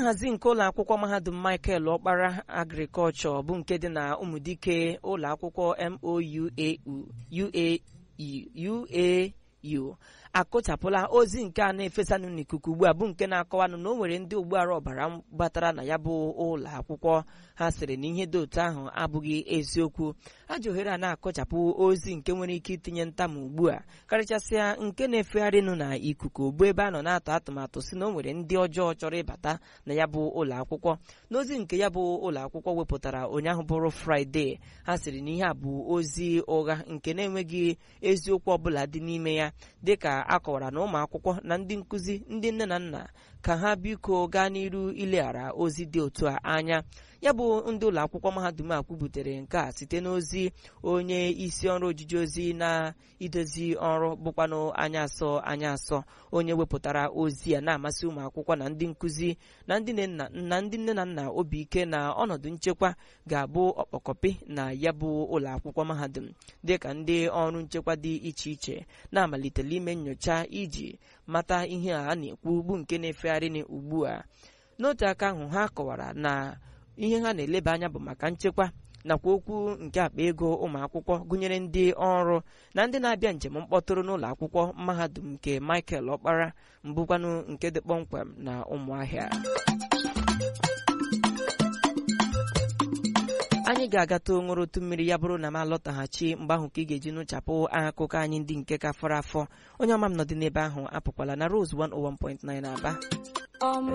nhazi nke ụlọ akwụkwọ mahadum michael ọkpara agrikọlchọ bụ nke dị na ụmụdike ụlọ akwụkwọ MOUAU akụchapụla ozi nke a na-efesanụ n'ikuku ugbu a bụ nke na-akọwanụ na o nwere ndị ụgbọala ọbara batara na ya bụ ụlọ akwụkwọ ha sịrị na ihe dị otu ahụ abụghị eziokwu ajọ ohere a na-akụchapụ ozi nke nwere ike itinye ntamu ugbu a karịchasịa nke na-efegharịnụ na ikuku bụ ebe a nọ na-atụ atụmatụ si na o nwere ndị ọjọọ chọrọ ịbata na ya bụ ụlọ akwụkwọ n'ozi nke ya bụ ụlọ akwụkwọ wepụtara ụnyaahụ bụrụ fraịde ha sịrị na ihe a bụ ozi ụgha nke na-enweghị eziokwu ọbụla dị n'ime ya dịka a kọwara na ụmụ akwụkwọ na ndị nkụzi ndị nne na nna ka ha biko gaa n'iru ileghara ozi dị otu a anya ya bụ ndị ụlọ akwụkwọ mahadum a kwubutere nke a site n'ozi onye isi ọrụ ojiji ozi na-idozi ọrụ bụkwanụ anya asọ anya asọ onye wepụtara ozi a na-amasị ụmụ akwụkwọ na ndị nkụzi na ndị nne na nna obi ike na ọnọdụ nchekwa ga-abụ ọkpọkọpị na ya bụ ụlọ akwụkwọ mahadum dịka ndị ọrụ nchekwa dị iche iche na-amalitela ime nyocha iji mata ihe a na-ekwu bụ nke na-efegharị ugbu a n'otu aka ahụ ha kọwara na ihe ha na-eleba anya bụ maka nchekwa nakwa okwu nke akpa ego ụmụ akwụkwọ gụnyere ndị ọrụ na ndị na-abịa njem mkpọtụrụ n'ụlọ akwụkwọ mahadum nke Michael Ọkpara mbụkwanụ nke dị kpọmkwem na ụmụahịa anyị ga-agata onwere otu mmiri ya bụrụ na m alọtaghachi mgbe ahụ ka ị ga-eji nụchapụ akụkọ anyị ndị nke ka fọrọ afọ onye ọma m nọdị n'ebe ahụ apụkwala na Rose 101.9 Aba